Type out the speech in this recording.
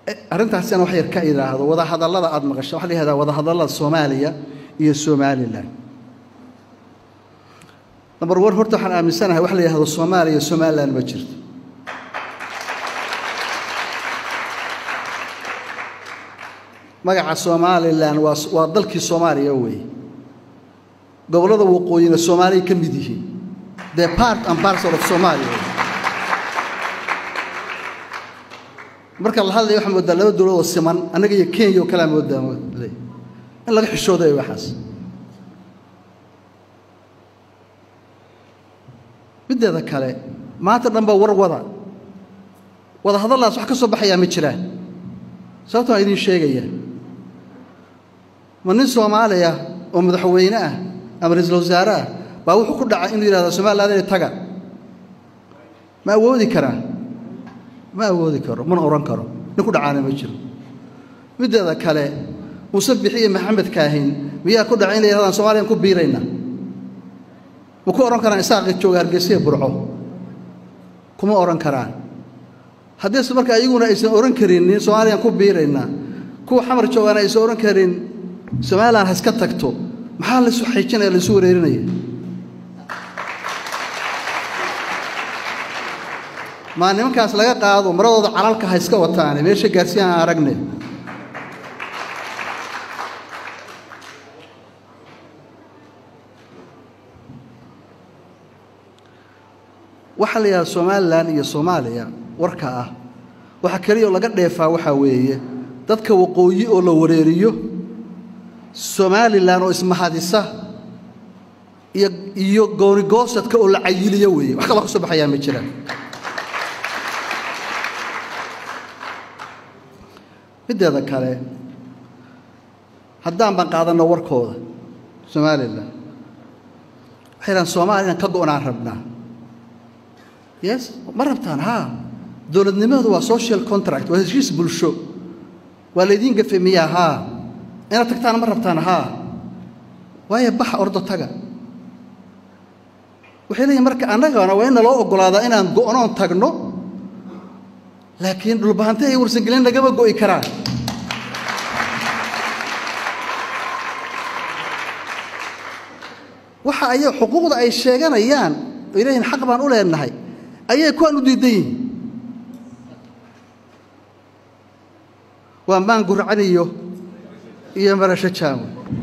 arrintaasina wax yar ka idhaahdo wadahadallada aada maqasho waxa la yihahdaa wadahadallada soomaaliya iyo somalilan number one horta waxaan aaminsanahay wax la yihahdo soomaaliya iyo somalilan ma jirto magaca somalilan waa waa dalkii soomaaliya weeye gobollada waqooyina soomaaliya ka mid yihiin the part and parcel of somalia marka la hadlaya waxaa moodaa laba dowladoo siman annaga iyo kenya oo kalea moodaa moodley in laga xishoodayo waxaas middeeda kale maanta dhan baa war wada wada hadallaas wax ka soo baxayaa ma jiraan sababta waan idiin sheegaya ma nin soomaaliya oo madaxweyne ah ama ra-iisul wasaare ah baa wuxuu ku dhacay inuu yidhahdo somaliland inay taga ma awoodi karaa ma awoodi karo mana ohan karo nin ku dhacaana ma jiro middeeda kale muuse bixi iyo maxamed kaahin miyaa ku dhacay inay yidhahdaan soomaliyan ku biirayna ma ku odhan karaan isaaqi jooga hargeysa iyo burco kuma odhan karaan haddiise marka iyaguna aysan odhan karinin soomaaliyaan ku biiraynaa kuwa xamar joogaana aysan odhan karin somalilan ha iska tagto maxaa laysu xaijinaya laysu wareerinaya maa nimankaas laga qaado maradooda calalka ha iska wataane meesha gaarsiin aan aragne waxaa la yidhaha somalilan iyo soomaaliya warka ah waxa keliyaoo laga dheefaa waxaa weeye dadka waqooyi oo la wareeriyo somalilan oo ismahadisa iyo iyo goonigoosadka oo la cayiliyo weeye wax kaloo ka soo baxayaa ma jiraan middeeda kale haddaan baan qaadanno warkooda somalilan waxay dhahaan soomaaliya inaan ka go'naan rabnaa yes ma rabtaan haa dowladnimadu waa social contract waa heshiis bulsho waa laydiin gafe miyaa haa inaad tagtaan ma rabtaan haa waayo baxa ordo taga waxay leeyihin marka annagana waa in naloo oggolaadaa inaan go'noon tagno laakiin dhulbahante ay warsangelin lagama go'i karaan waxa ay xuquuqda ay sheeganayaan oy leeyihin xaq baan u leenahay ayay kuwaan u diidan yihiin waa maan gurcaniyo iyo marasho jaamo